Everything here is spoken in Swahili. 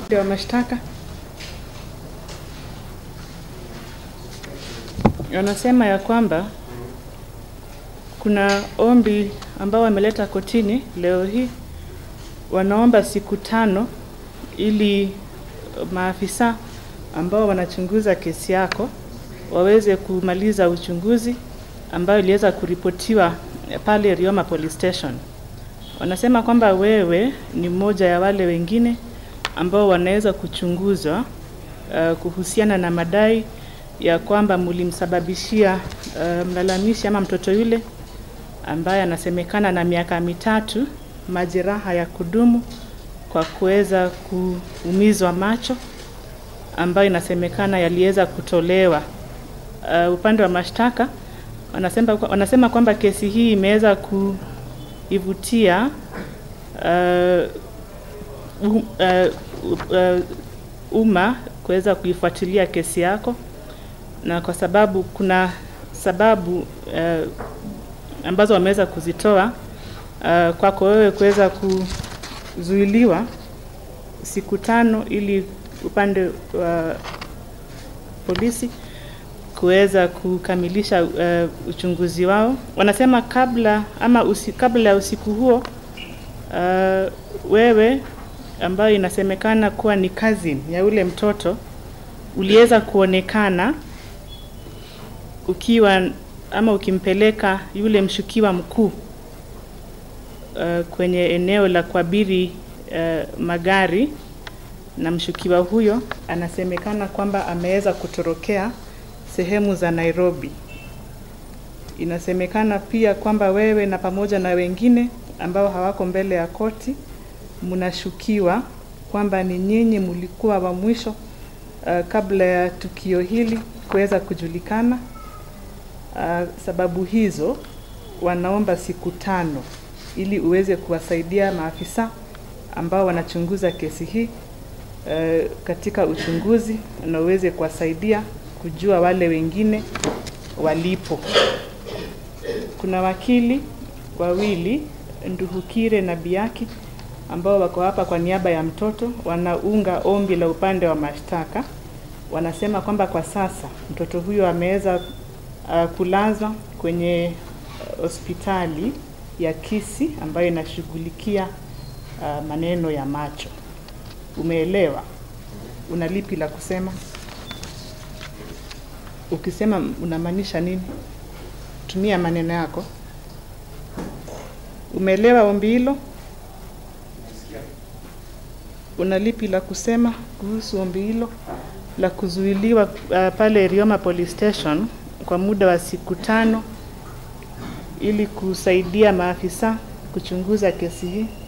wa mashtaka wanasema ya kwamba kuna ombi ambao wameleta kotini leo hii, wanaomba siku tano ili maafisa ambao wanachunguza kesi yako waweze kumaliza uchunguzi ambayo iliweza kuripotiwa pale Rioma Police Station. Wanasema kwamba wewe ni mmoja ya wale wengine ambao wanaweza kuchunguzwa uh, kuhusiana na madai ya kwamba mlimsababishia uh, mlalamishi ama mtoto yule ambaye anasemekana na miaka mitatu majeraha ya kudumu kwa kuweza kuumizwa macho ambayo inasemekana yaliweza kutolewa. Uh, upande wa mashtaka wanasema, wanasema kwamba kesi hii imeweza kuivutia uh, um, uh, uh, umma kuweza kuifuatilia kesi yako, na kwa sababu kuna sababu uh, ambazo wameweza kuzitoa uh, kwako wewe kuweza kuzuiliwa siku tano ili upande wa polisi kuweza kukamilisha uh, uchunguzi wao. Wanasema kabla ama usi, kabla ya usiku huo uh, wewe ambayo inasemekana kuwa ni cousin ya ule mtoto uliweza kuonekana ukiwa ama ukimpeleka yule mshukiwa mkuu uh, kwenye eneo la kuabiri uh, magari na mshukiwa huyo anasemekana kwamba ameweza kutorokea sehemu za Nairobi. Inasemekana pia kwamba wewe na pamoja na wengine ambao hawako mbele ya koti mnashukiwa kwamba ni nyinyi mlikuwa wa mwisho uh, kabla ya tukio hili kuweza kujulikana. Uh, sababu hizo wanaomba siku tano ili uweze kuwasaidia maafisa ambao wanachunguza kesi hii uh, katika uchunguzi na uweze kuwasaidia kujua wale wengine walipo. Kuna wakili wawili Nduhukire na Biaki ambao wako hapa kwa niaba ya mtoto, wanaunga ombi la upande wa mashtaka. Wanasema kwamba kwa sasa mtoto huyo ameweza uh, kulazwa kwenye hospitali ya Kisii ambayo inashughulikia uh, maneno ya macho. Umeelewa? Una lipi la kusema? Ukisema unamaanisha nini? Tumia maneno yako. Umeelewa ombi hilo? Una lipi la kusema kuhusu ombi hilo la kuzuiliwa uh, pale Rioma Police Station kwa muda wa siku tano ili kusaidia maafisa kuchunguza kesi hii?